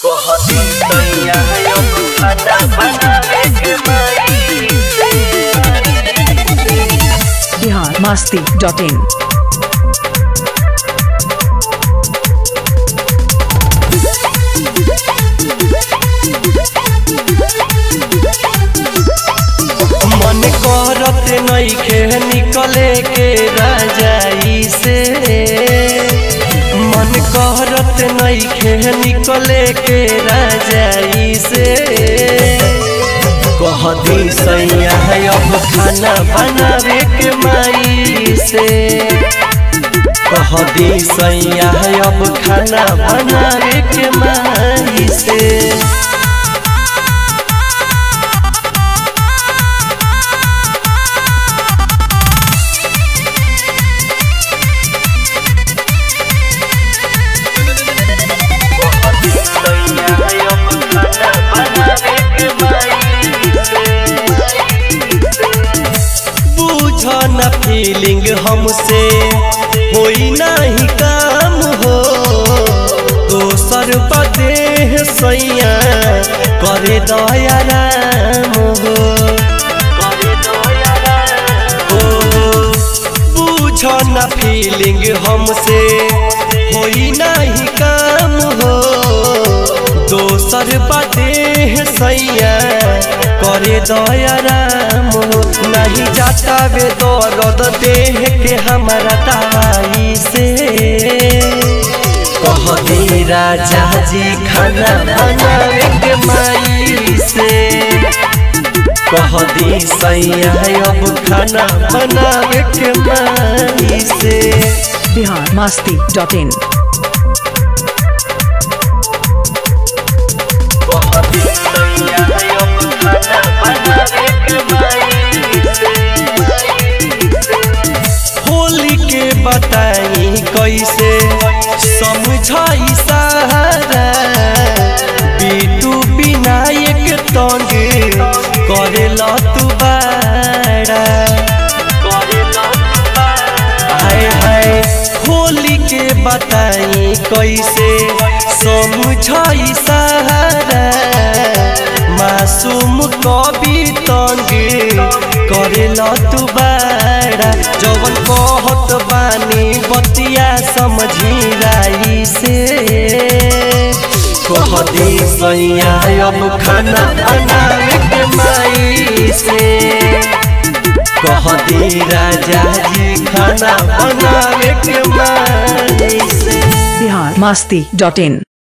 कहती सैया अब खाना बनावे के माई बिहार मस्ती डॉट इन मन करत नइखे निकले के राजाई से मन करत नइखे निकले के राजाई से कहदी सैया अब खाना बनावे के माई से कहदी सैया अब खाना बनावे के माई से बुझना फीलिंग हमसे होई नहीं काम हो दोसर बदेह सैया करे दया राम हो ओ, बुझना फीलिंग हमसे होई नहीं काम हो दोसर बदेह सैया करे दया राम हो नहीं जाता बे दर्द देह के हमारा दवाई से कह दे राजा जी खाना बनावे के माई से कह दी सैया अब खाना बनावे के माई से बिहार मस्ती डॉट इन होली के बताई कैसे समझाई सारा बीटू विनायक तंग करेला तू बाड़ा हाय हाय होली के बताई कैसे समझाई सारा मासूम कवि तंग करेला तू बाड़ा जवन कहत बानी बतिया समझी राई से कह दे सैया अब खाना बनावे के माई से कह दे राजा जी खाना बनावे के माई से बिहार मस्ती डॉट इन